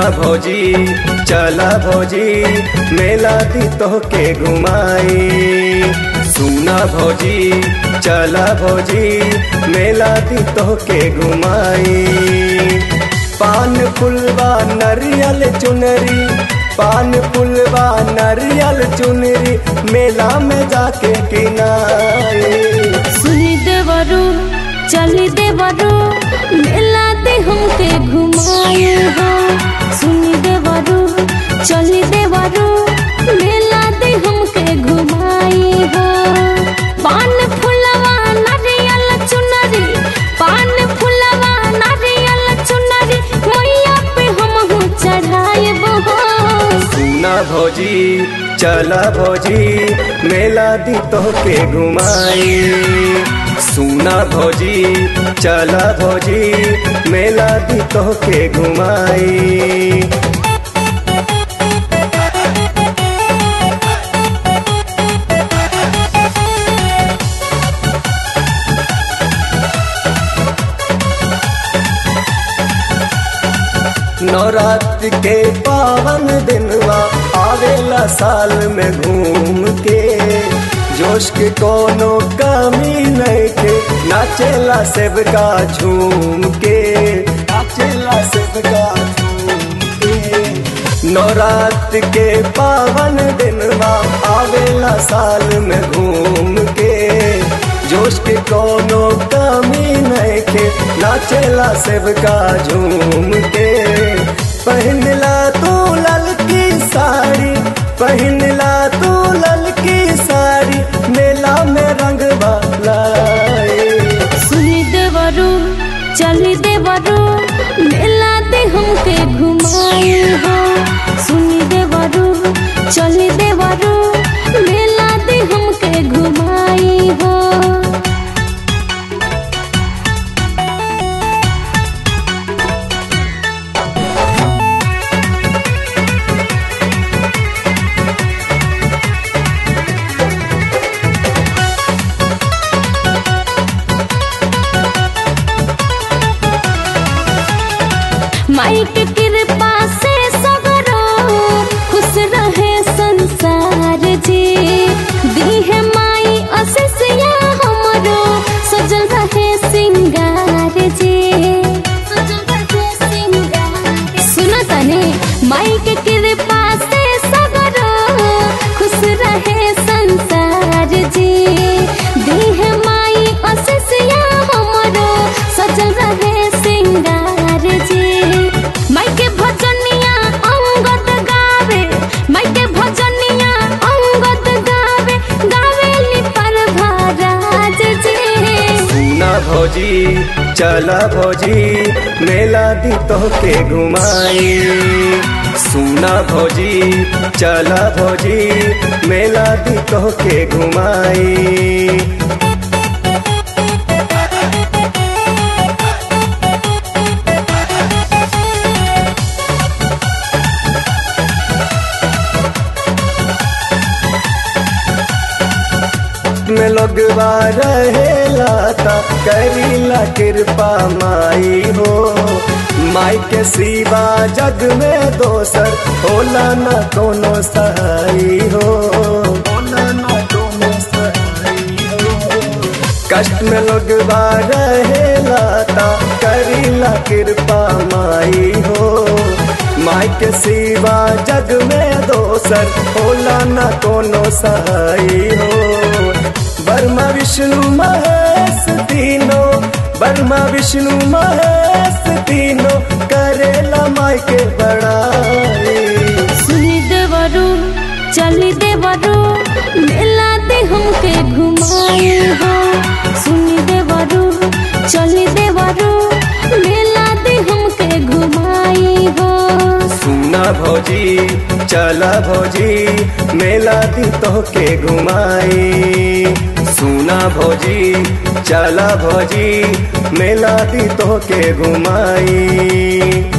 भौजी चला भौजी मेला दी तो के घुमाई सुना भौजी चला भौजी मेला दी तो के घुमाई पान फुलवा नरियल चुनरी पान फुलवा नरियल चुनरी मेला में जाके किनाई सुनी देवरू चली देवरू मेला दे हमके घुमाए हो सुनी देवरू चली देवरू मेला दे हमके घुमाए हो पान फुलवा नारियल चुनरी पान फुलवा नारियल चुनरी मैया पे हम चढ़ाए हो सुना भौजी चला भौजी मेला दी तो के घुमाई सुना भौजी चला भौजी मेला दी तो के घुमाई नवरात्र के पावन दिनवा आवेला साल में घूम के जोश के कोनो कमी नहीं के नाचेला सेवका झूम के नाचेला सेवका झूम के नवरात्र के पावन दिनवा आवेला साल में घूम के जोश के कोनो कमी नहीं के नाचेला सेवका झूम के पहनला तू ललकी साड़ी पहनला तू ललकी साड़ी मेला में रंग लाए सुनी देवरू चली देवरू मेला दे हमके घुमाए हो सुनी देवरू चली देवरू मेला दे हमके घुमाए हो माई के कृपा से सगरो खुश रहे संसार जी दी है माई असिसिया हमरो सजल रहे सिंगार जी सुनो तने माई के कृपा से सगरो खुश रहे संसार जी दी है माई असिसिया हमरो सजल रहे सिंगार जी माई के भजनिया अंगद गावे माई के भजनिया अंगद गावे गावेली पर महाराज जी सुना भौजी चला भौजी मेला दी तो के घुमाई सुना भौजी चला भौजी मेला दी तो के घुमाई में लोगवा रहेला ता करीला कृपा माई हो माई के सिवा जग में दोसर होला न कोनो सहाई हो होला न कोनो सहाई हो कष्ट में लोगवा रहेला ता करीला कृपा माई हो माई के सिवा जग में दोसर होला न कोनो सहाई हो बर्मा विष्णु महेश तीनों बर्मा विष्णु महेश तीनों करेला माई के बड़ाई सुनी देवरू चली देवरू मेला दे हमके घुमाए हो सुनी देवरू चली देवरू मेला दे हमके घुमाए हो सुना भौजी चला भौजी मेला दी तो के घुमाई सुना भौजी चला भौजी मेला दी तो के घुमाई